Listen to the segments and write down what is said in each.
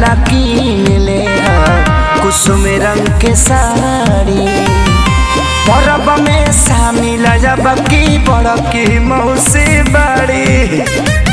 ला कीन ले कुसुम रंग के साड़ी परब में शामिल जब की बड़की मौसी बड़ी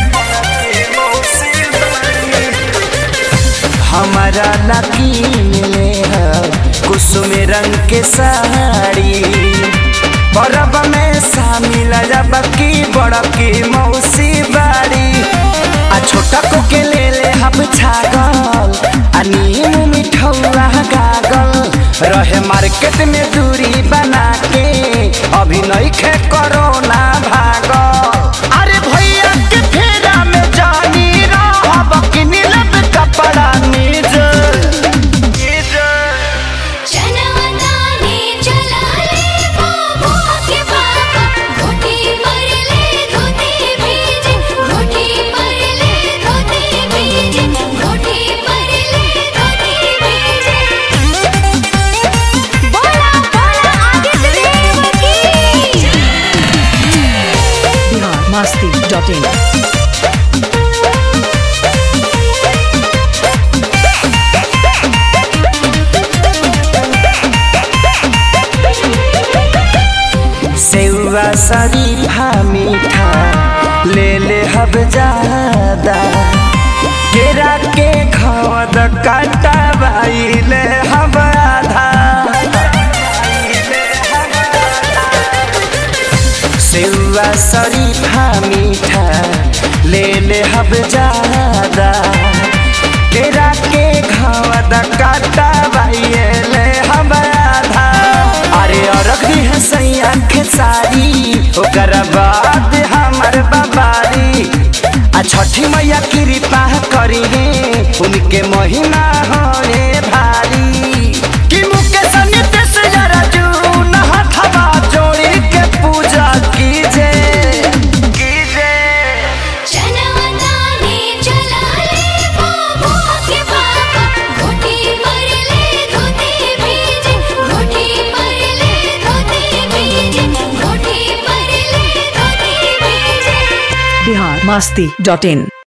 हमारा ला कीन ले कुसुम रंग के साड़ी परब में शामिल जब की बड़की मौसी बाड़ी आ छोटा को के ले ले हम छागल आ नीम मिठौआ गागल रहे मार्केट में दूरी बना के अभी नहीं खे कोरोना भागल अरे भैया के फेरा में जानी रहब कि नीलब कपड़ा निज निज जनवतानी चला ले बाबू के पापा घोटी पर ले धोती भीजे घोटी पर ले धोती भीजे घोटी पर ले धोती भीजे बोला बोला आगे देव की बिहार मस्ती डॉट इन सेवा शरीफा मीठा ले ले हब ज्यादा केरा के खवद काटा बाई ले हब आधा सेवा शरीफा मीठा ले ले हब ज्यादा केरा के खवद काटा बाई ले हब आधा अरे अरग दी है सैया के सारी ओकर बाद हमर बाबारी आ छठी मैया कृपा करी है उनके महीना होए भारी कि मुकेश नितेश जरा जून हथवा जोड़ी के पूजा कीजे कीजे जनवतानी चला ले बाबू के पापा घोटी पर ले धोती भीजे घोटी पर ले धोती भीजे घोटी पर ले धोती भीजे बिहार मस्ती डॉट इन